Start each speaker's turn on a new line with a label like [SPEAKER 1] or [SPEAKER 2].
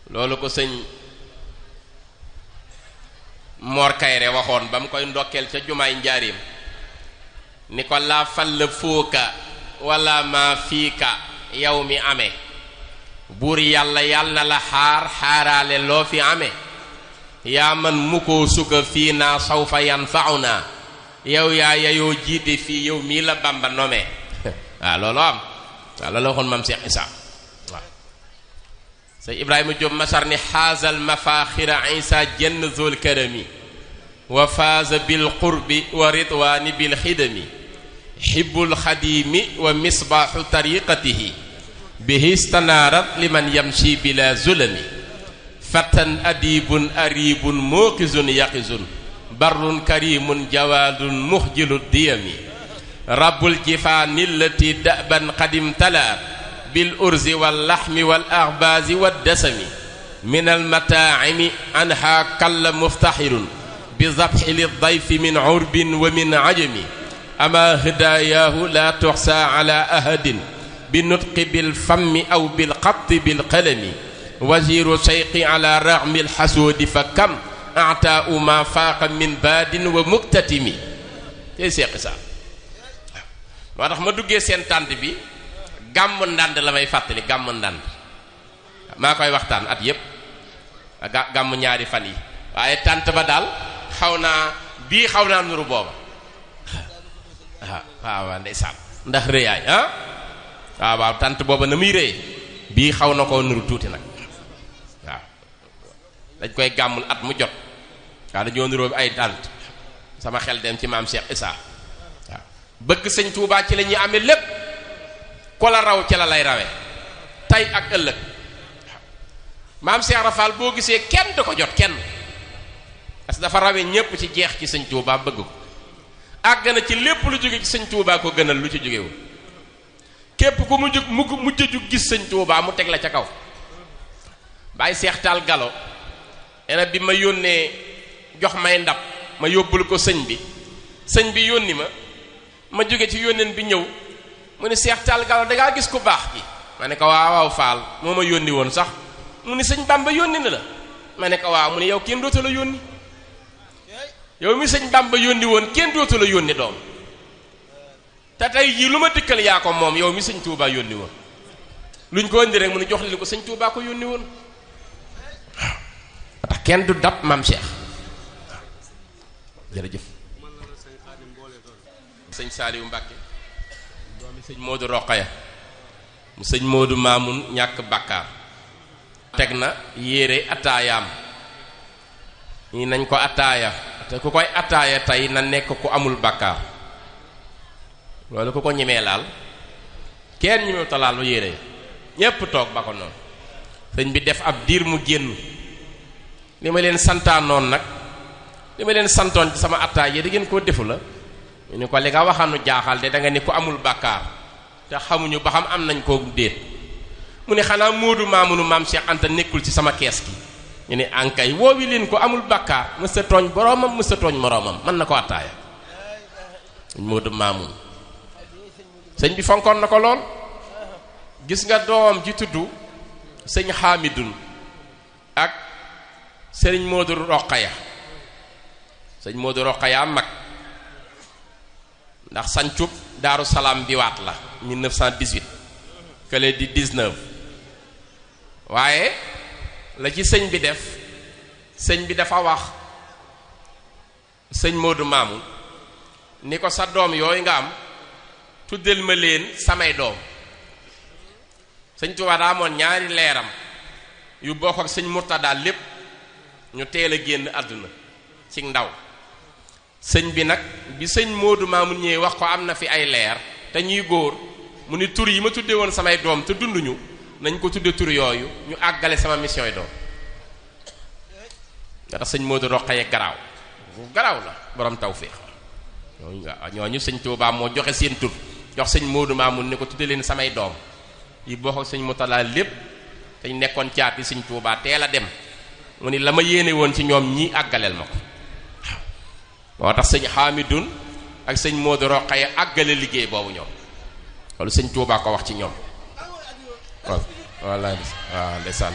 [SPEAKER 1] loolu ko sëñ Mor Kayre waxoon ba mu koy ndokkeel ca jumaay njaarim ni ko laa fal fooka wala ma fiika yow mi amee buur yàlla yàlla na la xaar xaaraale loo fi amee yaa man mu ko suka fii naa sawfa yanfauna yow yaa yayoo jiite fii yow mii la bamba nome waaw loolu am waaw loolu waxoon maam Cheikh Issa waaw sëñ Ibrahima Diop masar ni xaazal mafaaxira Isa jenn zul karami wa faaza bil qurbi wa ridwaani bil xidami xibbul xadiimi wa misbaaxu tariqatihi bihi stanaarat liman yamshi bila zulami fatan adibun aribun muuqizun yaqizun barrun karimun jawaadun muxjilu diyami rabbul jifaani allati daban qadim talaat bil urzi wal laxmi wal axbaazi wad dasami min al mataacimi anha kalla muftaxirun bi zabxi li dayfi min urbin wa min ajami ama hidaayaahu la tuxsa ala ahadin bi nutqi bil fammi aw bil xatti bil qalami waziru seyqi ala raxmi lxasuudi fa kam ataau ma faaqa min baadin wa muktatimi tey seeqi saa moo tax ma duggee seen tànt bi gàmm ndànd la may fàttali gàmm ndànd maa koy waxtaan at yépp ga gàmm ñaari fan yi waaye tànt ba daal xaw naa bii xaw naa nuru booba waaw waaw waaw ndeysaan ndax rëyaay ah waaw waaw tànt booba na muy rëy bii xaw na koo nuru tuuti nag waaw dañ koy gàmmul at mu jot waaw dañoo nuroo ay tànt sama xel dem ci maam Cheikh Issa waaw bëgg sëñ Touba ci la ñuy amee lépp ko la raw ci la lay rawee tey ak ëllëg maam Cheikh Rafal boo gisee kenn du ko jot kenn parce que dafa rawee ñépp ci jeex ci sëñ Touba bëgg ko àgg na ci lépp lu jóge ci sëñ Touba ko gënal lu ci jógewul képp ku mu jóg mu mujj a jug gis sëñ Touba mu teg la ca kaw bàyyi seex taal galo ena bi ma yónnee jox may ndab ma yóbbul ko sëñ bi sëñ bi yónni ma ma jóge ci yónneen bi ñëw mu ni seex taal galo dangaa gis ku baax gi ma ne ko waaw waaw faal moo ma yónni woon sax mu ni sëñ Bamba yónni na la ma ne ko waaw mu ni yow kenn dootu la yónni yow mi sëñ Bamba yónni woon kenn dootu la yónni doom te tey jii lu ma dikkal yaa ko moom yow mi sëñ Touba yónni woon luñ ko indi rek mu ni jox li ko sëñ Touba ko yónni woon waaw tax kenn du dab maam Cheikh jërëjëf sëñ Saliou Mbacke doomi sëñ Modou Rokhaya mu sëñ Modou Mamoun ñàkk bàkkaar teg na yére ataayaam ñi nañ ko ataaya te ku koy ataaya tey na nekk ku amul bàkkaar loolu ku ko ñemee laal kenn ñemewu ta laal lu yére ñépp toog ba ko noonu sëñ bi def ab diir mu génn li ma leen santaanoon nag li ma leen santoon ci sama attaay yi da ngeen koo defu la ñu ni ko li nga waxanu jaaxal de da nga ni ko amul bàkkaar te xamuñu ba xam am nañ koo déet mu ne xanaa Moodu Maamunu maam Cheikh Anta nekkul ci sama kees gi ñu ne ankay woowi leen ko amul bàkkaar mësta tooñ boroomam mësta tooñ moroomam mën na ko attaaya Moodu Maamun sëñ bi fonkoon na ko lool gis nga doomam ji tudd sëñ Xaamidun ak sëriñ Moodu Roqaya sëñ Moodu Roqaya mag ndax sancub Daaru Salaam bi waat la 1918 kële di 19 waaye la ci sëñ bi def sëñ bi dafa wax sëñ Moodu Maamun ni ko sa doom yooyu nga am tuddal ma leen samay doom sëñ Tuubaa daa amoon ñaari leeram yu bokk ak sëñ Murtada lépp ñu teel a génn àdduna ci ndaw sëñ bi nag bi sëñ Moodu Maamun ñëwee wax ko am na fi ay leer te ñuy góor mu ni tur yi ma tuddee woon samay doom te dunduñu nañ ko tudde tur yooyu ñu àggale sama mission yi doom nga tax sëñ Moodu Roqaye garaaw garaaw la borom tawféex ñooñu ñooñu sëñ Tuubaa moo joxe seen tur jox sëñ Moodu Maamun ni ko tudde leen samay doom yi boo ko sëñ Murtada lépp te ñu nekkoon caati sëñ Tuubaa teel a dem mu ni la ma yéene woon ci ñoom ñii àggaleel ma ko moo tax sëñ Xaamidun ak sëñ Moodu Roqaye àggale liggéey boobu ñoom loolu sëñ Tuubaa ko wax ci ñoom waaw walla waaw ndeysaan